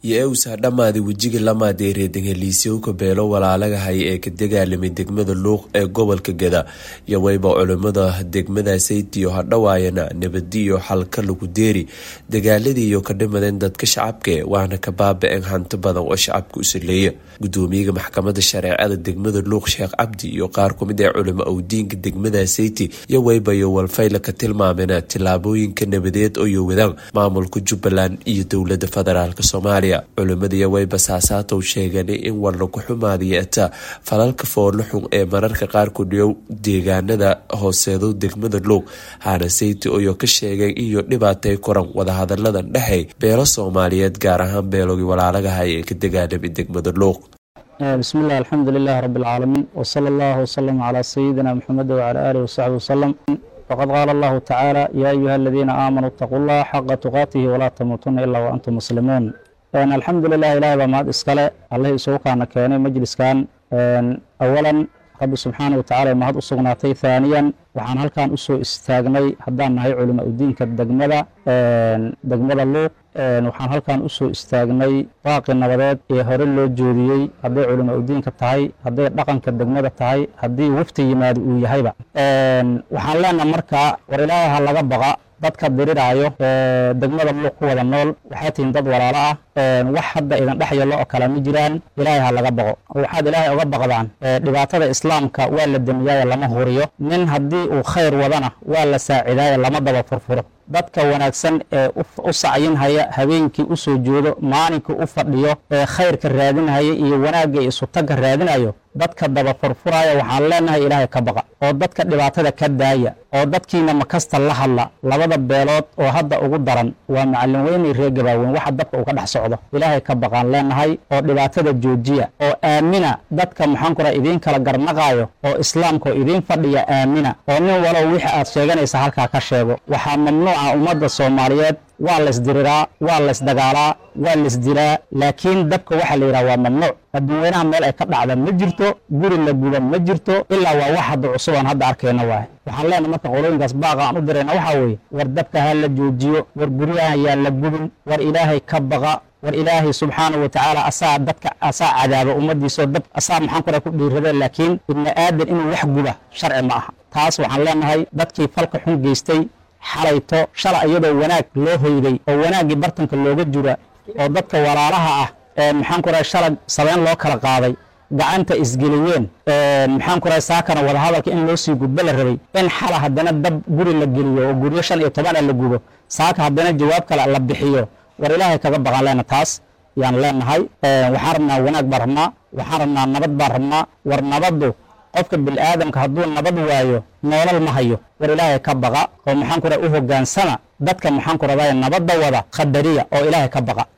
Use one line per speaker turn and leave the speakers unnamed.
iyo ewsa dhammaaday wejiga lamaadee reedangeliisyowka beelo walaalagahay ee ka dagaalamay degmada luuq ee gobolka gada iyo wayba culimada degmada saytiyo hadhawaayana nabadiyo xalka lagu deeri dagaaladii iyo ka dhimadeen dadka shacabke waana ka baaba-een hanti badan oo shacabka u saleeya gudoomiyaga maxkamada shareecada degmada luuq sheekh cabdi iyo qaar kumid ee culimo awdiinka degmada sayti iyo waybayo walfayla ka tilmaameen tilaabooyinka nabadeed oo wadaan maamulka jubbaland iyo dowlada federaalk soomaaliya culimadiiyo wayba saasaatow sheeganay in war lagu xumaadiyo ataa falalka foolo xun ee mararka qaar ku dhiyow deegaanada hooseedo degmada luuq haana sayti oyo ka sheegeen iyo dhibaatay koran wadahadaladan dhexey beelo soomaaliyeed gaar ahaan beelogii walaalagahay ee ka dagaalamay degmada luuq
bismi illah alxamdu lilahi rabi اlcaalamiin wsala allahu wslama calaa sayidina mxamed wcala alih wasaxbi wasalam wqad qaala allahu tacaala yaa ayuha aladiina aamanuu itaquu llaha xaqa tuqaatihi walaa tamuutuna ilaa waantum muslimuun alxamdu lilah ilahay baa mahad iskale allihii isugu kaana keenay majliskan awalan rabbi subxaana watacala ee mahad u sugnaatay haaniyan waxaan halkan usoo istaagnay haddaan nahay culimo udiinka degmada degmada luuq waxaan halkan usoo istaagnay baaqi nabadeed ee hore loo joodiyey hadday culimo udiinka tahay hadday dhaqanka degmada tahay haddii wafti yimaado uu yahayba waxaan leenaha markaa war ilaahay ha laga baqa dadka diriraayo degmada luuq ku wada nool waxaa tihiin dad walaalo ah wax hadda idin dhex yallo oo kale ma jiraan ilaahay ha laga baqo waxaad ilaahay uga baqdaan dhibaatada islaamka waa la demiyaayo lama huriyo nin haddii uu khayr wadana waa la saacidaayo lama daba furfuro dadka wanaagsan ee u sacyinhaya habeenkii u soo joodo maalinkii u fadhiyo ee khayrka raadinhaya iyo wanaagga iyo isutagga raadinayo dadka daba furfuraya waxaan leenahay ilaahay ka baqa oo dadka dhibaatada ka daaya oo dadkiina makasta la hadla labada beelood oo hadda ugu daran waa macallin weynay reer gabaaweyn waxa dabka uga dhex socdo ilaahay ka baqaan leenahay oo dhibaatada joojiya oo aamina dadka maxaan kura idiin kala garnaqaayo oo islaamka oo idiin fadhiya aamina oo nin walow wixii aad sheeganaysa halkaa ka sheego waxaa mamnuuca ummadda soomaaliyeed waa laysdiriraa waa laysdagaalaa waa laysdilaa laakiin dabka waxaa la yidhaha waa mamnuuc adduunweynaha meel ay ka dhacda ma jirto guri la guba ma jirto ilaa waa wax hadda cusub aan hadda arkayna waaye waxaan leenahay marka qolooyinkaas baaqa aan u dirayna waxaa weeye war dabka ha la joojiyo war guryaha yaan la gubin war ilaahay ka baqa war ilaahay subxaanahu watacaala asaa dadka asaa cadaaba ummadiisao dab asaa maxaan kura ku dhiirada laakiin ibni aadan inuu wax guba sharci ma aha taas waxaan leenahay dadkii falka xun geystay xalayto shala iyadoo wanaag loo hoyday oo wanaaggii bartanka looga jira oo dadka walaalaha ah maxaan ku rahay shala sabeyn loo kala qaaday gacanta isgeliyeen maxaan ku rahay saakana wadahadalka in loo sii gudbo la rabay in xala haddana dab guri la geliyo oo guryo shan iyo toban a la gubo saaka haddana jawaab kale la bixiyo war ilaahay kaga baqan leena taas yaan leenahay waxaan rabnaa wanaag baan rabnaa waxaan rabnaa nabad baan rabnaa war nabaddu qofka biniaadamka hadduu nabad waayo noolal ma hayo war ilaahay ka baqa oo maxaan ku rahay u hogaansama dadka maxaan ku raday nabadda wada khadariya oo ilaahay ka baqa